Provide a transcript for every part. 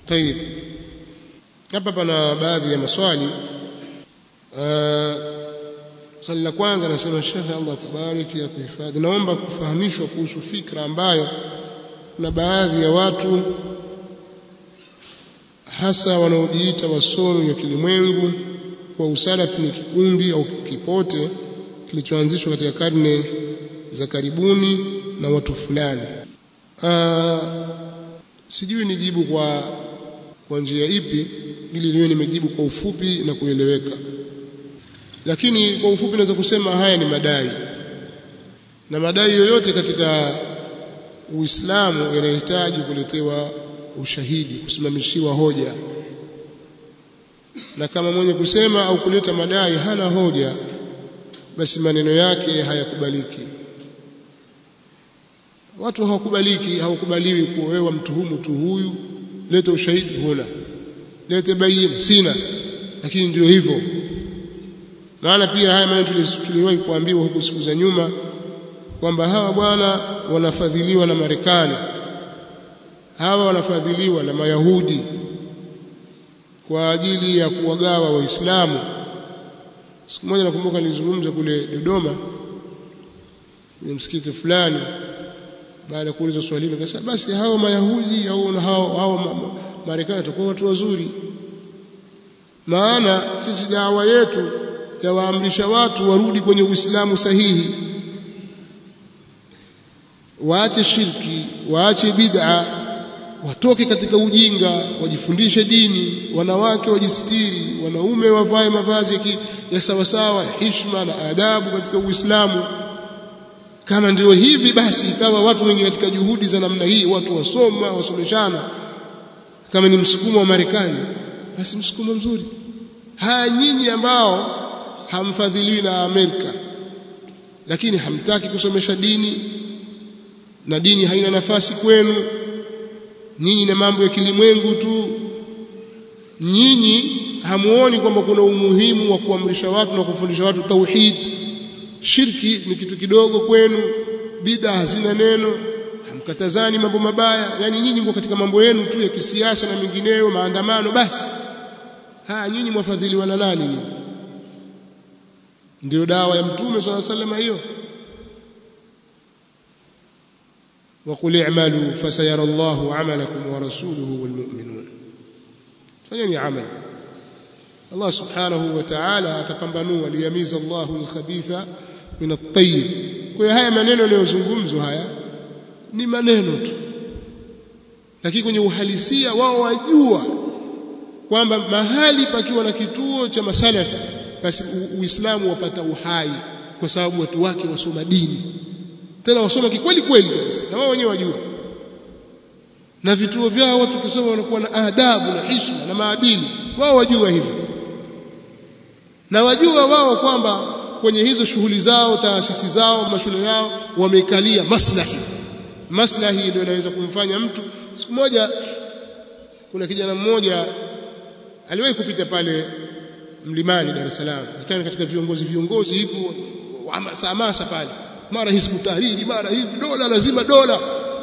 طيب hapa pana baadhi ya maswali swali la kwanza anasema Sheikh Allah kubariki ya kuhifadhi naomba kufahamishwa kuhusu fikra ambayo kuna baadhi ya watu hasa wanaojiita wasomi wa kilimwengu kwa usalafi ni kikundi au kipote kilichoanzishwa katika karne za karibuni na watu fulani sijui nijibu kwa kwa njia ipi ili niwe nimejibu kwa ufupi na kueleweka lakini kwa ufupi naweza kusema haya ni madai na madai yoyote katika Uislamu yanahitaji kuletewa ushahidi kusimamishiwa hoja na kama mwenye kusema au kuleta madai hana hoja basi maneno yake hayakubaliki watu hawakubaliki hawakubaliwi kuwa wewe mtuhumu tu huyu leta ushahidi huna lete bayina sina lakini ndio hivyo maana pia haya maneno tuliwahi kuambiwa huko siku za nyuma kwamba hawa bwana wanafadhiliwa na Marekani hawa wanafadhiliwa na Mayahudi kwa ajili ya kuwagawa Waislamu siku moja nakumbuka nilizungumza kule Dodoma kwenye msikiti fulani baada ya kuuliza swali hilo akasema basi hao Mayahudi au hao hao Marekani watakuwa watu wazuri maana sisi dawa yetu yawaamrisha watu warudi kwenye Uislamu sahihi waache shirki waache bid'a watoke katika ujinga wajifundishe dini wanawake wajistiri wanaume wavae mavazi ya, ya sawasawa ya hishma na adabu katika Uislamu kama ndio hivi basi ikawa watu wengi katika juhudi za namna hii watu wasoma wasomeshana kama ni msukumo wa Marekani basi msukumo mzuri haya nyinyi ambao hamfadhiliwi na Amerika lakini hamtaki kusomesha dini na dini haina nafasi kwenu nyinyi na mambo ya kilimwengu tu nyinyi hamuoni kwamba kuna umuhimu wa kuamrisha watu na kufundisha watu tauhid shirki ni kitu kidogo kwenu bid'a hazina neno hamkatazani mambo mabaya yani nyinyi mko katika mambo yenu tu ya kisiasa na mengineyo maandamano basi haya nyinyi mwafadhiliwa na nani nyinyi ndio dawa ya mtume swalla sallam hiyo وقل اعملوا فسيرى الله عملكم ورسوله والمؤمنون fanyeni amal Allah subhanahu wa ta'ala atapambanua liyamiza Allahu al-khabitha min at-tayyib kwa hiyo haya maneno yanayozungumzwa haya ni maneno tu lakini kwenye uhalisia wao wajua kwamba mahali pakiwa na kituo cha masalafi basi uislamu wapata uhai kwa sababu watu wake wasoma dini tena wasoma kikweli kweli kabisa na wao wenyewe wajua na vituo vyao watu kisoma wanakuwa na adabu na heshima na maadili wao wajua hivyo na wajua wao kwamba kwenye hizo shughuli zao taasisi zao mashule yao wamekalia maslahi maslahi ndio inaweza kumfanya mtu siku moja kuna kijana mmoja aliwahi kupita pale mlimani Dar es Salaam akawa katika viongozi viongozi hivyo hamasa hamasa pale mara hizbu tahriri mara hivi dola lazima dola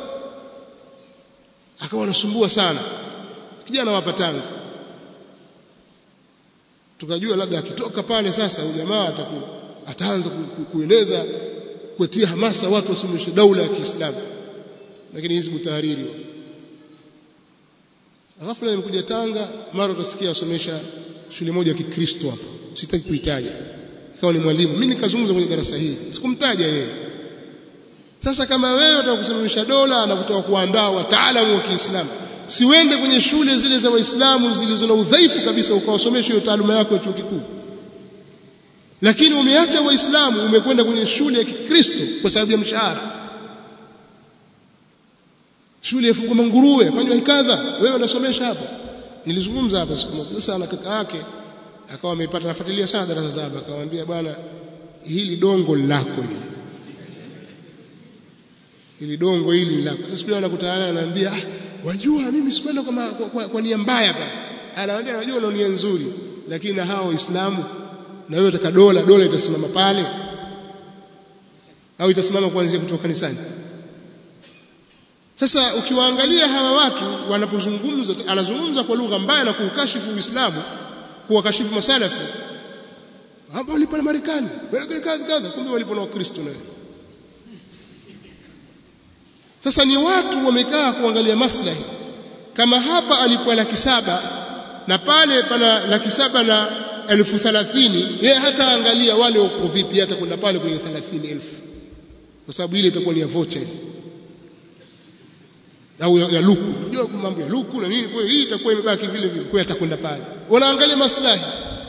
akawa anasumbua sana kijana wa Patanga tukajua labda akitoka pale sasa huyu jamaa ataku ataanza ku, ku, kueneza kutia hamasa watu wasimamishe daula ya Kiislamu lakini hizbu tahriri ghafla nimekuja Tanga mara utasikia asomesha shule moja ya Kikristo hapo sitaki kuitaja ikawa ni mwalimu mimi nikazungumza kwenye darasa hili sikumtaja yeye sasa kama wewe unataka kusimamisha dola na kutoka kuandaa wataalamu wa Kiislamu siwende kwenye shule zile za Waislamu zilizo na udhaifu kabisa ukawasomesha hiyo taaluma yako ya chuo kikuu lakini umeacha Waislamu umekwenda kwenye shule ya Kikristo kwa sababu ya mshahara shule ya Fungoma Nguruwe fanywa hikadha wewe unasomesha hapo nilizungumza hapa siku moja sasa na kaka yake akawa amepata nafuatilia sana darasa zaba akamwambia bwana hili dongo lako hili hili dongo hili lako sasa siku anakutana ananiambia ah wajua mimi sikwenda kwa, kwa, kwa, kwa nia mbaya hapa anaambia unajua una nia nzuri lakini na hao waislamu na wewe utaka dola dola itasimama pale au itasimama kuanzia kutoka kanisani sasa ukiwaangalia hawa watu wanapozungumza anazungumza kwa lugha mbaya na kuukashifu Uislamu kuwakashifu masalafu ambao walipo na Marekani kadha kadha kumbe walipo na Wakristo nayo sasa ni watu wamekaa kuangalia maslahi kama hapa alikuwa laki saba na pale pana laki saba na elfu thalathini yeye hata angalia wale wako vipi hata kwenda pale kwenye thalathini elfu kwa sababu ile itakuwa ni ya vocha au ya, ya luku unajua mambo ya luku na nini kwa hiyo hii itakuwa imebaki vile vile kwa atakwenda pale wanaangalia maslahi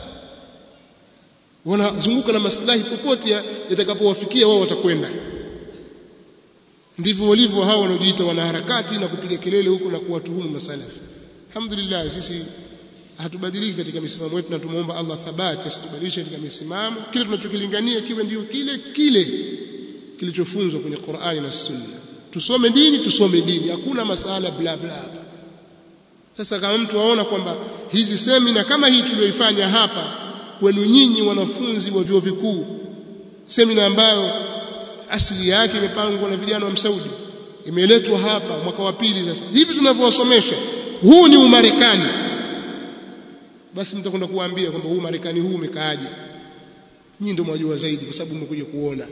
wanazunguka na maslahi popote yatakapowafikia wao watakwenda ndivyo walivyo hao wanaojiita wanaharakati na kupiga kelele huko na kuwatuhumu masalafi alhamdulillah sisi hatubadiliki katika misimamo yetu na tumuomba Allah thabati asitubadilishe katika misimamo kile tunachokilingania kiwe ndio kile kile kilichofunzwa kwenye Qur'ani na Sunna tusome dini tusome dini hakuna masala bla bla hapa sasa kama mtu aona kwamba hizi semina kama hii tuliyoifanya hapa kwenu nyinyi wanafunzi wa vyuo vikuu semina ambayo asili yake imepangwa na vijana wa Msaudi imeletwa hapa mwaka wa pili sasa hivi tunavyowasomesha huu ni umarekani basi mtakwenda kuwaambia kwamba huu marekani huu umekaaje nyinyi ndio mwajua zaidi kwa sababu mmekuja kuona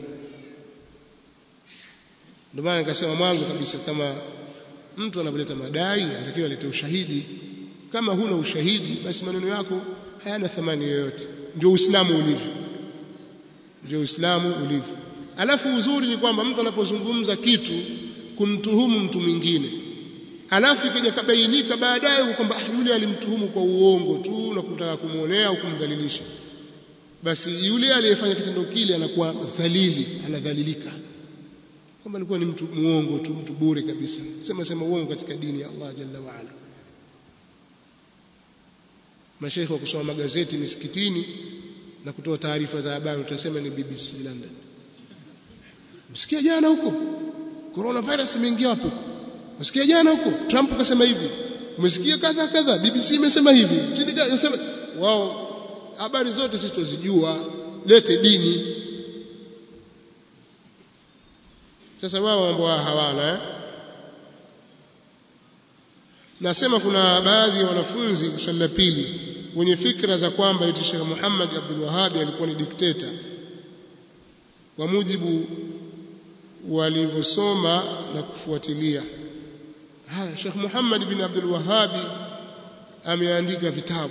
ndio maana nikasema mwanzo kabisa kama mtu anapolita madai anatakiwa alete ushahidi kama huna ushahidi basi maneno yako hayana thamani yoyote ndio uislamu ulivyo ndio uislamu ulivyo alafu uzuri ni kwamba mtu anapozungumza kitu kumtuhumu mtu mwingine alafu ikija kabainika baadaye kwamba yule alimtuhumu kwa uongo tu na kutaka kumuonea au kumdhalilisha basi yule aliyefanya kitendo kile anakuwa dhalili anadhalilika kwamba alikuwa ni mtu muongo tu mtu bure kabisa sema sema uongo katika dini ya Allah jalla wa ala mashaikh wa kusoma magazeti misikitini na kutoa taarifa za habari utasema ni BBC London msikia jana huko coronavirus imeingia hapo msikia jana huko Trump kasema hivi umesikia kadha kadha BBC imesema hivi unasema wao habari zote sisi tuzijua lete dini sasa wao mambo hawana eh? nasema kuna baadhi ya wanafunzi swali la pili wenye fikra za kwamba eti Sheikh Muhammad Abdul Wahhab alikuwa ni dikteta kwa mujibu walivyosoma na kufuatilia haya Sheikh Muhammad bin Abdul Wahhab ameandika vitabu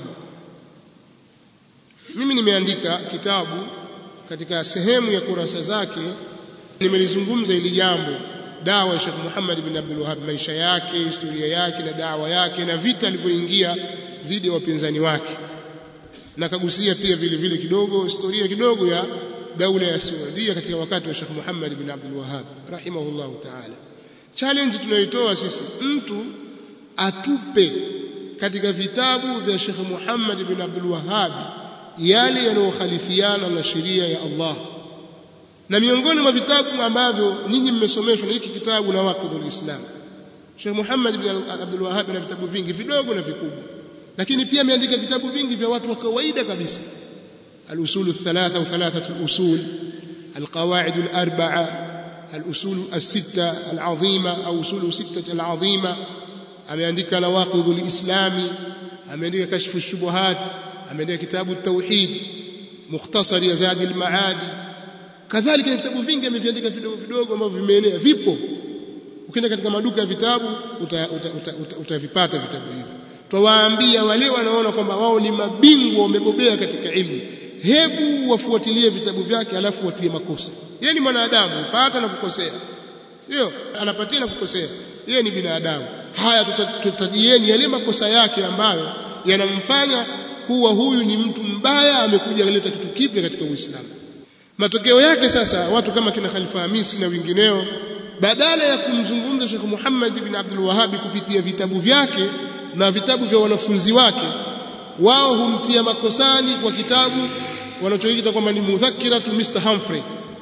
mimi nimeandika kitabu katika sehemu ya kurasa zake nimelizungumza ili jambo dawa ya Sheikh Muhammad bin Abdul Wahhab maisha yake historia yake na dawa yake na vita alivyoingia dhidi ya wapinzani wake na kagusia pia vile vile kidogo historia kidogo ya daula ya Saudia katika wakati wa Sheikh Muhammad bin Abdul Wahhab rahimahullah ta'ala challenge tunayoitoa sisi mtu atupe katika vitabu vya Sheikh Muhammad bin Abdul Wahhab yale yanayokhalifiana na sheria ya Allah na miongoni mwa vitabu ambavyo nyinyi mmesomeshwa na hiki kitabu na waqidul Islam Sheikh Muhammad bin Abdul Wahhab na vitabu vingi vidogo na vikubwa lakini pia ameandika vitabu vingi vya watu wa kawaida kabisa al-usul thalatha au thalathatu al-usul al-qawaid al-arba'a al-usul as-sitta al-azima au usul sitta al-azima ameandika nawaqidul islami ameandika kashfu shubuhat ameandika kitabu at-tauhid mukhtasar ya zadi al-maadi kadhalika vitabu vingi ameviandika vidogo vidogo ambavyo vimeenea vipo ukienda katika maduka ya vitabu utavipata uta, uta, uta, uta vitabu hivyo twawaambia wale wanaona kwamba wao ni mabingwa wamebobea katika ilmu hebu wafuatilie vitabu vyake alafu watie makosa yeye ni mwanadamu pata na kukosea ndio anapatia na kukosea yeye ni binadamu haya tutajieni yale makosa yake ambayo yanamfanya kuwa huyu ni mtu mbaya amekuja kuleta kitu kipya katika Uislamu matokeo yake sasa watu kama kina Khalifa Hamisi na wengineo badala ya kumzungumza Sheikh Muhammad bin Abdul Wahhab kupitia vitabu vyake na vitabu vya wanafunzi wake wao humtia makosani kwa kitabu wanachoita kwamba ni mudhakiratu Mr Humphrey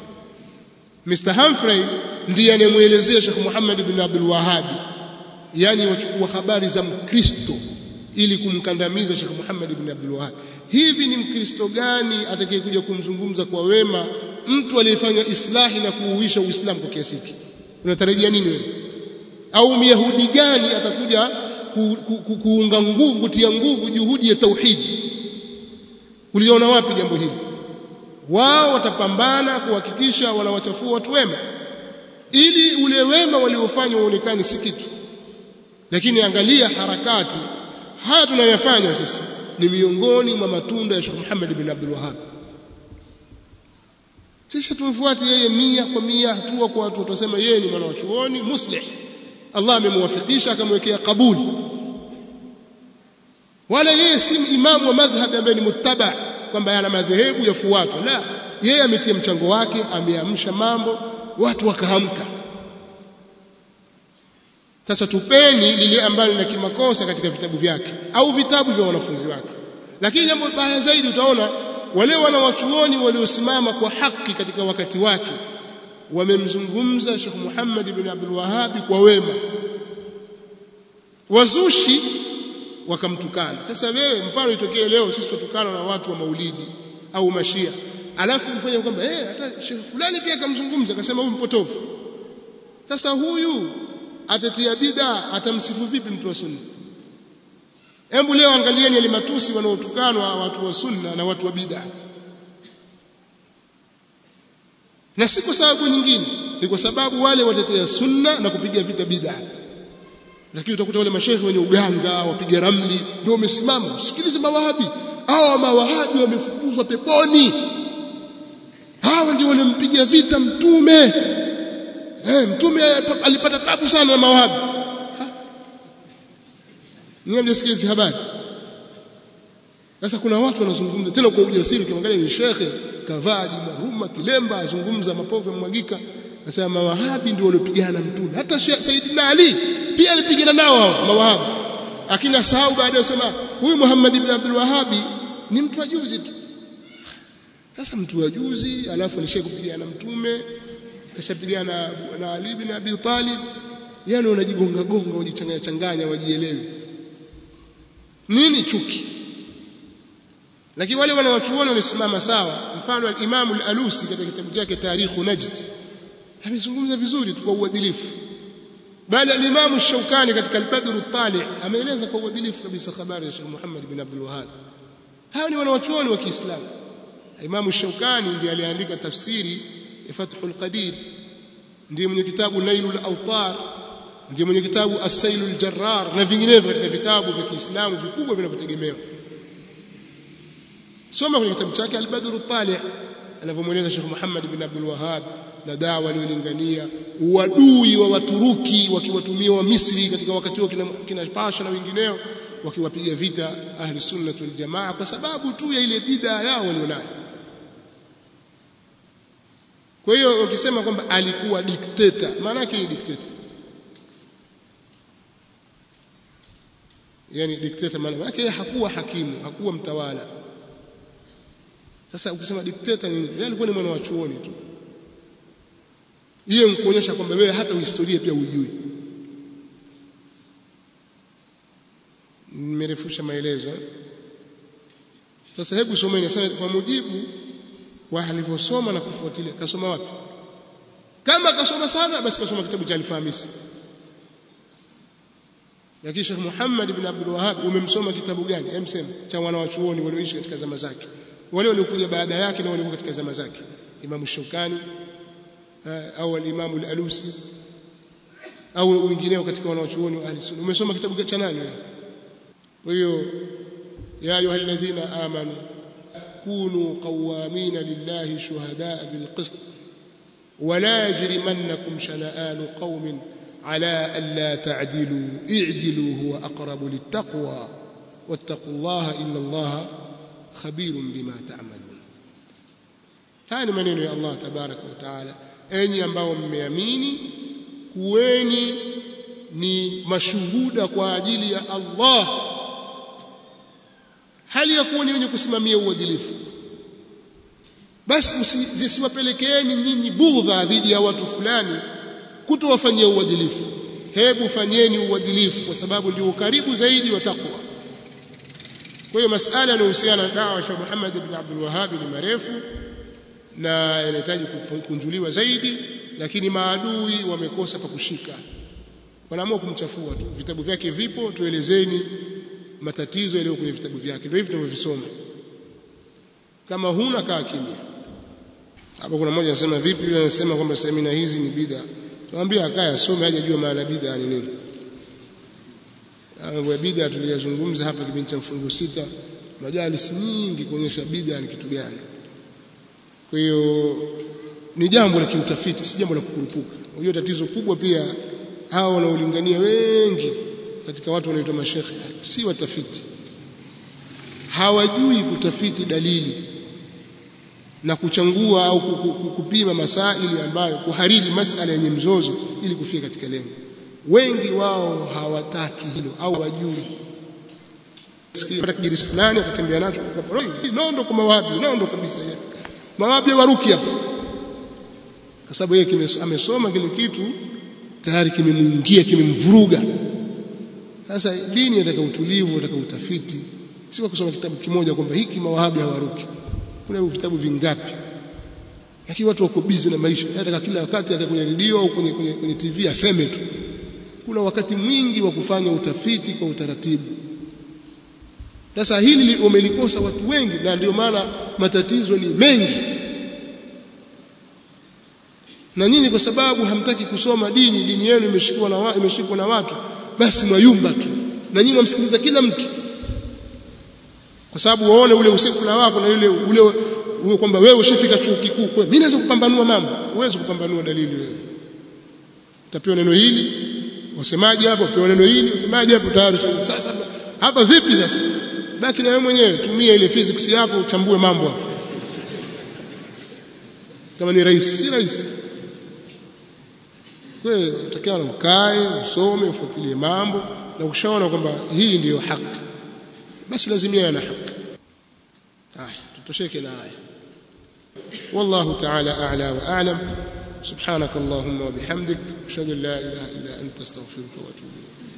Mr Humphrey ndiye anayemuelezea Sheikh Muhammad bin Abdul Wahhab yani wachukua habari za Mkristo ili kumkandamiza Sheikh Muhammad bin Abdul Wahhab hivi ni mkristo gani atakayekuja kumzungumza kwa wema mtu aliyefanya islahi na kuuisha uislamu kwa kiasi hiki unatarajia nini wewe au myahudi gani atakuja ku, ku, ku, kuunga nguvu kutia nguvu juhudi ya tauhidi uliona wapi jambo hili wao watapambana kuhakikisha wanawachafua watu wema ili ule wema waliofanya uonekane si kitu lakini angalia harakati haya tunayoyafanya sisi ni miongoni mwa matunda ya Sheikh Muhammad bin Abdul Wahhab sisi tumfuate yeye mia kwa mia hatua kwa watu watasema yeye ni mwana wa chuoni muslih Allah amemwafikisha akamwekea kabuli wala yeye si imamu wa madhhabi ambaye ni muttaba kwamba yana madhehebu yafuatwa la yeye ametia mchango wake ameamsha mambo watu wakaamka sasa tupeni lile ambalo lina kimakosa katika vitabu vyake au vitabu vya wanafunzi wake lakini jambo baya zaidi utaona wale wanawachuoni waliosimama kwa haki katika wakati wake wamemzungumza Sheikh Muhammad ibn Abdul Wahhab kwa wema wazushi wakamtukana sasa wewe mfano itokee leo sisi tutukana na watu wa maulidi au mashia alafu mfanye kwamba eh hata Sheikh fulani pia akamzungumza akasema huyu mpotofu sasa huyu atatia bid'a atamsifu vipi mtu wa sunna hebu leo angalieni ile matusi wanaotukanwa watu wa sunna na watu wa bid'a na si kwa sababu nyingine ni kwa sababu wale watetea sunna na kupiga vita bid'a lakini utakuta wale mashehe wenye uganga wapiga ramli ndio wamesimama usikilize mawahabi hawa mawahabi wamefukuzwa peponi hawa ndio walimpiga vita mtume eh mtume alipata tabu sana na mawahabi ni mjasikia hizi habari sasa kuna watu wanazungumza tena kwa ujasiri kiangalia ni shekhe kavaa jimaruma kilemba azungumza mapovu yamwagika Nasema mawahabi ndio waliopigana mtume. Hata Saidina Ali pia alipigana nao hao mawahabi. Lakini asahau baadaye asema huyu Muhammad ibn Abdul Wahhabi ni mtu wa juzi tu. Sasa mtu wa juzi alafu alishaye kupigana na mtume kashapigana na, na Ali ibn Abi Talib yani wanajigonga gonga wajichanganya changanya wajielewi. Nini chuki? Lakini wale wanawachuoni walisimama sawa. Mfano al-Imam al-Alusi katika kitabu chake Tarikhu Najd amezungumza vizuri tu kwa uadilifu bali al-Imam Shaukani katika al-Badr al-Tali ameeleza kwa uadilifu kabisa habari ya Sheikh Muhammad bin Abdul Wahhab hao ni wanawachuoni wa Kiislamu Imam Shaukani ndiye aliandika tafsiri ya Fathul Qadir ndiye mwenye kitabu Nailul Awtar ndiye mwenye kitabu As-Sailul Jarrar na vinginevyo katika vitabu vya Kiislamu vikubwa vinavyotegemewa soma kwenye kitabu chake Al-Badr al-Tali anavyomweleza Sheikh Muhammad bin Abdul Wahhab na dawa aliyolingania uadui wa Waturuki wakiwatumia wa Misri katika wakati huo kina, kina Pasha na wengineo wakiwapiga vita ahli sunna wal jamaa kwa sababu tu ya ile bid'a yao walionayo kwa hiyo ukisema kwamba alikuwa dikteta maana yake ni dikteta yani dikteta maana yake hakuwa hakimu hakuwa mtawala sasa ukisema dikteta ni yeye alikuwa ni mwana wa chuoni tu hiyo ni kuonyesha kwamba wewe hata historia pia hujui nimerefusha maelezo sasa hebu someni sasa kwa mujibu wa alivyosoma na kufuatilia kasoma wapi kama kasoma sana basi kasoma kitabu cha Al-Famisi lakini Sheikh Muhammad ibn Abdul Wahhab umemsoma kitabu gani emsema cha wanawachuoni walioishi katika zama zake wale waliokuja baada yake na waliokuwa katika zama zake Imam Shaukani au al-Imam al-Alusi au wengineo katika wanawachuoni wa ahli sunna umesoma kitabu cha nani wewe kwa hiyo ya ayuha alladhina amanu kunu qawamina lillahi shuhadaa bilqist ولا يجرمنكم شنآن قوم على ألا تعدلوا اعدلوا هو أقرب للتقوى واتقوا الله إن الله خبير بما تعملون haya ni maneno ya Allah tabaraka wa taala enyi ambao mmeamini kuweni ni mashuhuda kwa ajili ya Allah hali ya kuwa ni wenye kusimamia uadilifu basi zisiwapelekeeni nyinyi bughdha dhidi ya watu fulani kutowafanyia uadilifu hebu fanyeni uadilifu kwa sababu ndio ukaribu zaidi wa takwa kwa hiyo masala yanayohusiana na dawa ya Muhammad ibn Abdul Wahhab ni marefu na yanahitaji kukunjuliwa zaidi lakini maadui wamekosa pa kushika wanaamua kumchafua tu vitabu vyake vipo tuelezeni matatizo yaliyo kwenye vitabu vyake ndio hivi tunavyovisoma kama huna kaa kimya hapo kuna mmoja anasema vipi yule anasema kwamba semina hizi ni bid'a Tuambie akae asome aje jua maana bid'a ni nini. Mambo ya bid'a tuliyazungumza hapa kipindi cha mfungu sita, majalis nyingi kuonyesha bid'a ni kitu gani. Kwa hiyo ni jambo la kiutafiti, si jambo la kukurupuka. Unajua tatizo kubwa pia hao wanaolingania wengi katika watu wanaoitwa mashekhe si watafiti. Hawajui kutafiti dalili na kuchangua au kupima masaili ambayo kuhariri masala yenye mzozo ili kufika katika lengo. Wengi wao hawataki hilo au wajui. Sikia kijirisi fulani atatembea nacho nondo kwa mawabi, nondo kabisa yeye. Mawabi waruki hapa. Kwa sababu yeye amesoma kile kitu tayari kimemuingia kimemvuruga. Sasa dini inataka utulivu, inataka utafiti. Si kwa kusoma kitabu kimoja kwamba hiki mawahabi hawaruki kuna vitabu vingapi lakini watu wako busy na maisha hata kila wakati hata kwenye redio au kwenye, kwenye, kwenye TV aseme tu kuna wakati mwingi wa kufanya utafiti kwa utaratibu sasa hili wamelikosa watu wengi na ndio maana matatizo ni mengi na nyinyi kwa sababu hamtaki kusoma dini dini yenu imeshikwa na wa, imeshikwa na watu basi mwayumba tu na nyinyi msikiliza kila mtu kwa sababu waone ule usekula wako na yule ule ule kwamba wewe ushafika chuo kikuu kwa mimi naweza kupambanua mambo huwezi kupambanua dalili wewe utapewa neno hili wasemaje hapo pewa neno hili wasemaje hapo tayari sasa hapa vipi sasa baki na wewe mwenyewe tumia ile physics yako uchambue mambo hapo kama ni rahisi si rahisi wewe utakiwa ukae usome ufuatilie mambo na ukishaona kwamba hii ndiyo haki basi lazimia na haki haya tutosheke na haya والله تعالى أعلى وأعلم سبحانك اللهم وبحمدك أشهد أن لا إله إلا أنت استغفرك وأتوب إليك